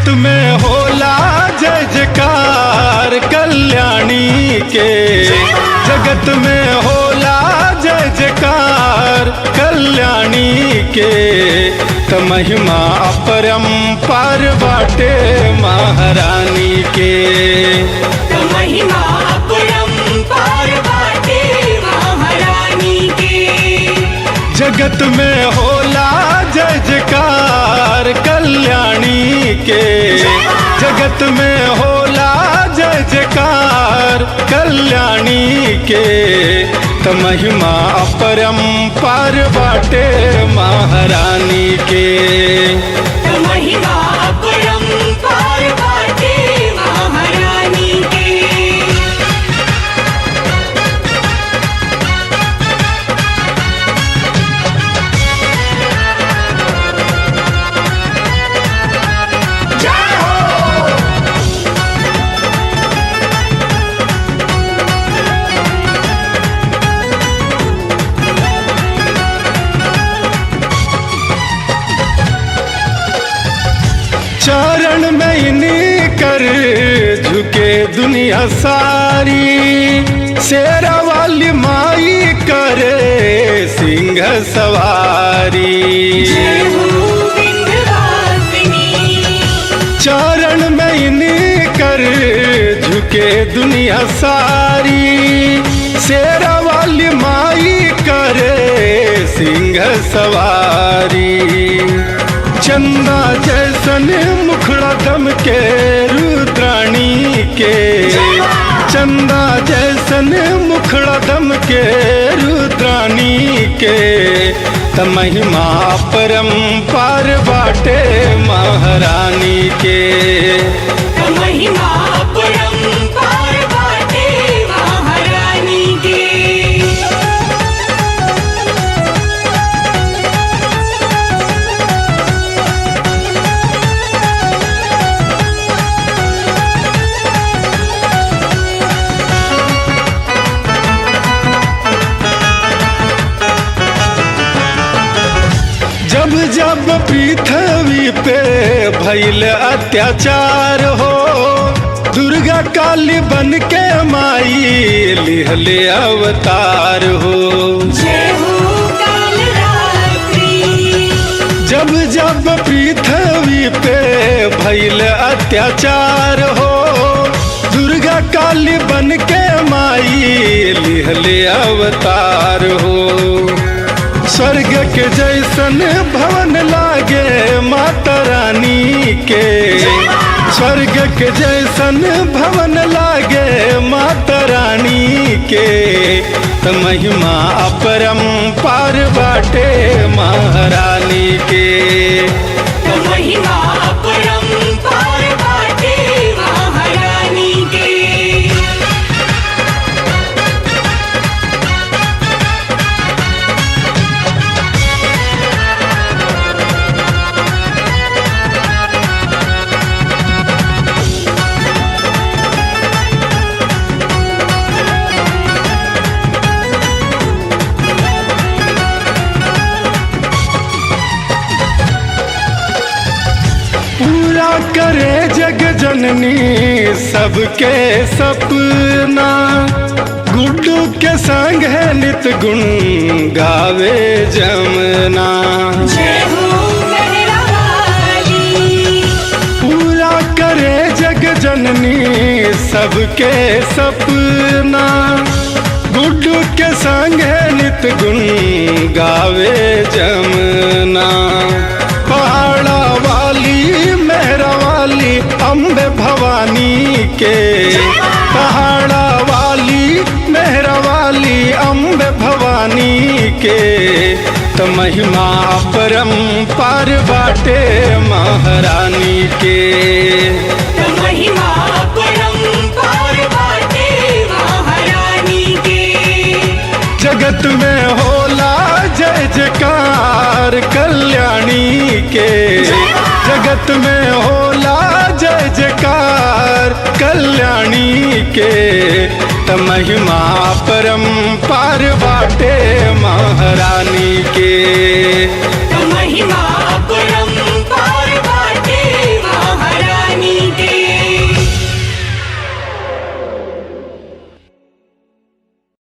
जगत में होला जय जयकार कल्याणी के जगत में होला जय जयकार कल्याणी के त महिमा अपरंपार बाटे महारानी के त महिमा परंपार बाटे महारानी के जगत में होला जय जयकार कल्याणी के जगत में होला जय जयकार कल्याणी के त महिमा अपरंपार बाटे महारानी के त महिमा परंपार बाटे महारानी के चरण में इन्हीं कर झुके दुनिया सारी शेरा वाली माई करे सिंह सवारी जय हो विंध्यवासिनी चरण में इन्हीं कर झुके दुनिया सारी शेरा वाली माई करे सिंह सवारी चंदा जैसन मुखड़ा दम के रुद्राणी के चंदा जैसन मुखड़ा दम के रुद्राणी के त महिमा परंपार बाटे महारानी के त महिमा परंपार बाटे महारानी के जब जब पृथ्वी पे भैल अत्याचार हो दुर्गा काली बन के माई लिहले अवतार हो जय हो काल रात्रि जब जब पृथ्वी पे भैल अत्याचार हो दुर्गा काली बन के माई लिहले अवतार हो स्वर्ग के जैसन भवन लागे माता रानी के स्वर्ग के जैसन भवन लागे माता रानी के त महिमा अपरंपार बाटे महारानी के त महिमा परंपार बाटे महारानी के पूरा करे जग जननी सबके सपना गुड्डू के संग है नित गुण गावे जमना जय हो मेहरा वाली पूरा करे जग जननी सबके सपना गुड्डू के संग है नित गुण गावे जमना पहाड़ा वाली मेहरा वाली अम्बे भवानी के पहाड़ा वाली मेहरा वाली अम्बे भवानी के त महिमा परंपार बाटे महारानी के त महिमा परंपार बाटे महारानी के जगत में होला जय जयकार कल्याणी के जगत में होला जय जयकार कल्याणी के त महिमा परंपार बाटे महारानी के